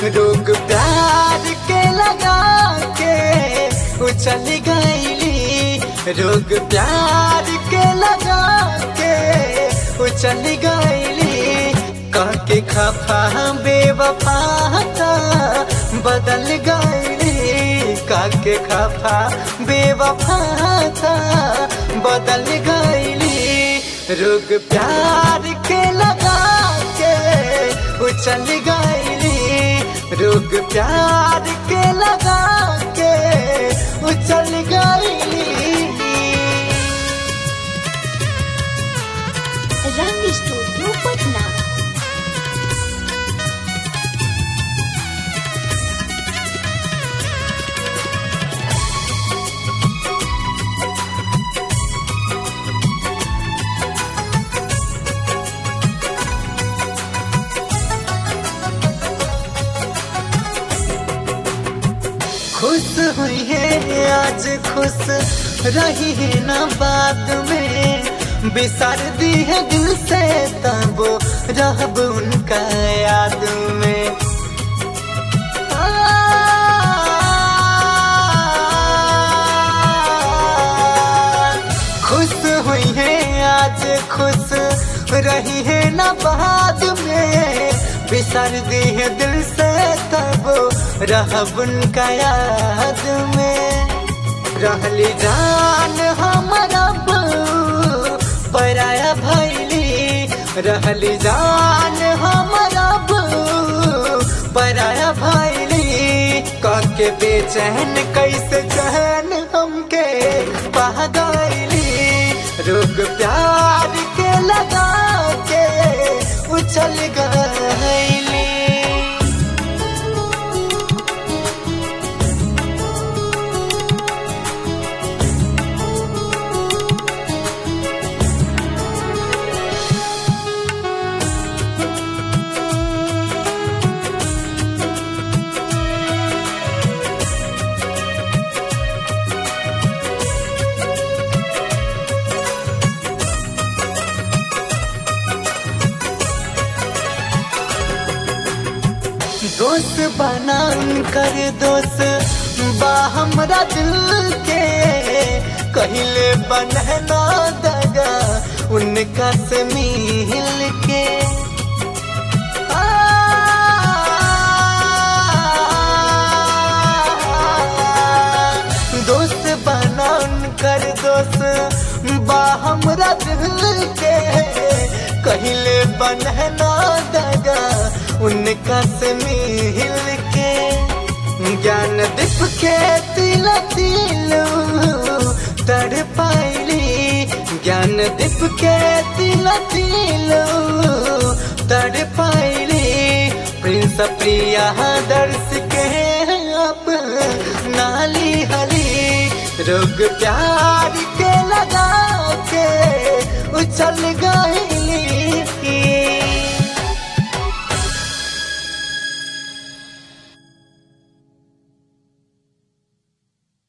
रोग प्यार के लगा के उछल गईली रोग प्यार के लगा के उछल गईली कह के खफा बेवफा था बदल गईली कह के खफा बेवफा था बदल गईली रोग प्यार के लगा के उछल गईली रोग प्यार के लगा के उछल गईली रंग स्टूडियो पटना खुश हुई है आज खुश रही है ना बात में बिसर दी है दिल से तब रहब उनका याद में खुश हुई है आज खुश रही है ना बाद में बिसर दी है दिल से तब रहब उनका याद में रहली जान हमारा बहू, पराया भैली रहली जान हमारा बहू, पराया भैली कह के बेचैन कैसे चैन हमके पा गईली रोग प्यार के लगा के उछल गईली दोस्त बना कर दोस्त बा हमरा दिल के कहले बनना दगा उनका से मिल के दोस्त बना कर दोस्त बा हमरा दिल के कहले बनना दगा उनका से मिल के ज्ञान दीप के तिल तिल तड़ पाइली ज्ञान दीप के तिल तिल तड़ पाइली प्रिंस प्रिया दर्श के अब नाली हली रोग प्यार के लगा के उछल गईली